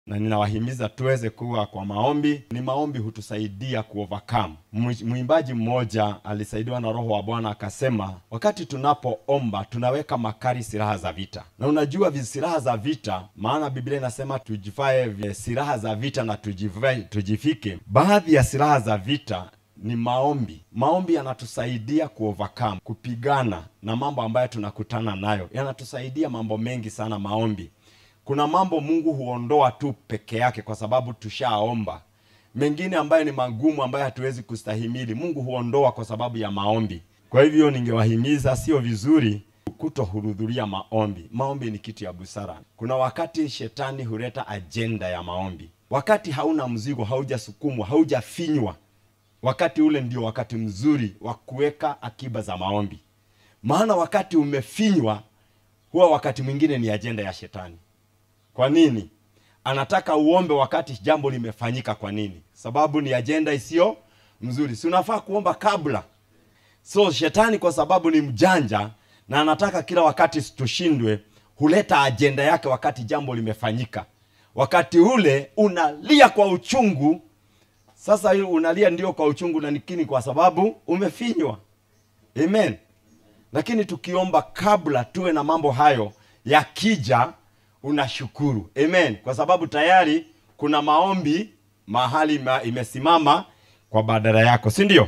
na ninawahimiza tuweze kuwa kwa maombi. Ni maombi hutusaidia kuovercome. Mwi- Mwimbaji mmoja alisaidiwa na Roho wa Bwana akasema, wakati tunapoomba tunaweka makari silaha za vita, na unajua vi- silaha za vita, maana Biblia inasema tujivae vi- silaha za vita na tujivae, tujifike. Baadhi ya silaha za vita ni maombi. Maombi yanatusaidia kuovercome, kupigana na mambo ambayo tunakutana nayo, yanatusaidia mambo mengi sana maombi kuna mambo Mungu huondoa tu peke yake kwa sababu tushaomba. Mengine ambayo ni magumu ambayo hatuwezi kustahimili, Mungu huondoa kwa sababu ya maombi. Kwa hivyo ningewahimiza, sio vizuri kutohudhuria maombi. Maombi ni kitu ya busara. Kuna wakati shetani huleta ajenda ya maombi, wakati hauna mzigo, haujasukumwa, haujafinywa, wakati ule ndio wakati mzuri wa kuweka akiba za maombi, maana wakati umefinywa, huwa wakati mwingine ni ajenda ya shetani. Kwa nini? Anataka uombe wakati jambo limefanyika. Kwa nini? Sababu ni ajenda isiyo mzuri. Si unafaa kuomba kabla. So shetani kwa sababu ni mjanja na anataka kila wakati tushindwe, huleta ajenda yake wakati jambo limefanyika. Wakati ule unalia kwa uchungu. Sasa hiyo unalia ndio kwa uchungu, na nikini kwa sababu umefinywa. Amen. Lakini tukiomba kabla, tuwe na mambo hayo yakija, unashukuru. Amen, kwa sababu tayari kuna maombi mahali ma, imesimama kwa badala yako, si ndio?